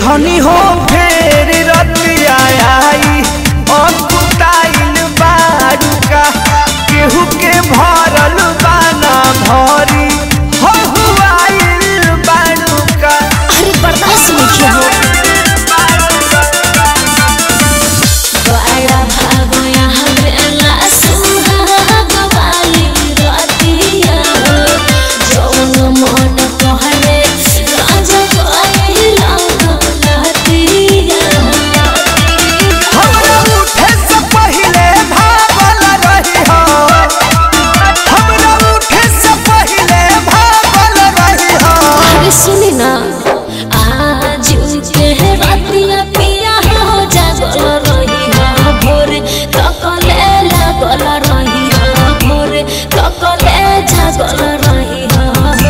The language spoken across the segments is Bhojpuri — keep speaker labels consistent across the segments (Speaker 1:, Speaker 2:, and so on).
Speaker 1: धनी हो फेर रतिया आई अकुताइल बारुका केहू के भरल बाना भरी हो हुआइल बारुका
Speaker 2: अरे बर्दाश्त नहीं हो बड़ा भागो यहाँ बेला सुहाग वाली रातिया जौन मन कहले राजा कहला लहतिया
Speaker 1: हमरा उठे से पहिले भागल रही हो हमरा उठे से पहिले भागल रही हो
Speaker 2: अरे सुनी ना आज के रातिया पिया हो जागल रही हो भोरे तकले लागल रही हो भोरे तकले जागल रही हो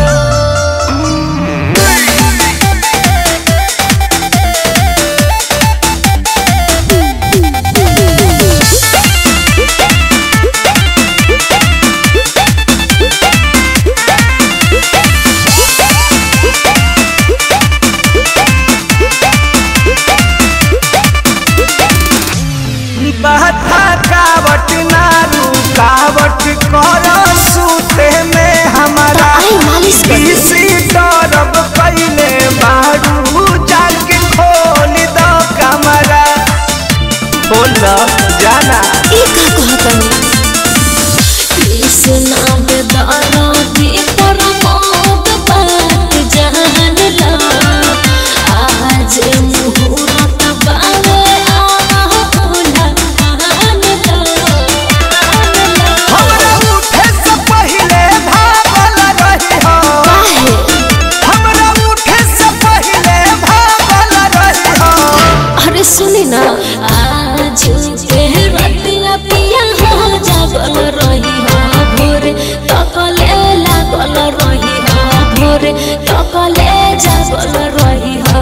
Speaker 1: बहता कावट ना रुकावट कर सूते में हमारा
Speaker 2: आई मालिश कर दे।
Speaker 1: किसी तरफ पहले बारू जाके खोल दो कमरा बोल जाना
Speaker 2: ई का कहतनी कृष्णा बेदारा की परमोद बात जान ला आज मुहूर्त बावे आहुला आन ला
Speaker 1: हमरा उठे से पहले भागल रही हो
Speaker 2: काहे
Speaker 1: हमरा उठे से पहले भागल रही हो
Speaker 2: अरे सुनी ना आज के रतिया पिया हो जागल रही हो भोरे तकले लागल रही हो भोरे तकले जागल रही हो